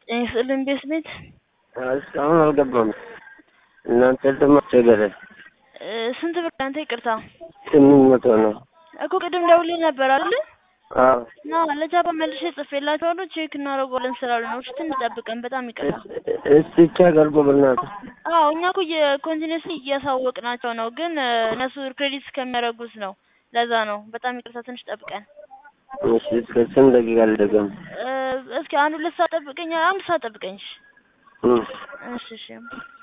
ስዕልን ቤት ቤት እስካሁን አልገባም። እናንተ ደግሞ አስቸገረ። ስንት ብር አንተ? ይቅርታ ስምንት መቶ ነው እኮ ቅድም ደውልህ ነበር አይደል? አዎ ና ለጃባ መልሼ ጽፌላቸዋለሁ ቼክ እናደርገዋለን ስላሉ ነው። እሺ ትንሽ ጠብቀን። በጣም ይቅርታ። እስቲ ቼክ አድርጎ በእናትህ። አዎ እኛ እኮ የኮንቲኒስሊ እያሳወቅናቸው ነው፣ ግን እነሱ ክሬዲት እስከሚያደርጉት ነው። ለዛ ነው። በጣም ይቅርታ። ትንሽ ጠብቀን። እሺ እስከ ስንት ደቂቃ ልደገም? እስኪ አንድ ሁለት ሰዓት ጠብቀኝ። አንድ ሰዓት ጠብቀኝ። እሺ እም። እሺ እሺ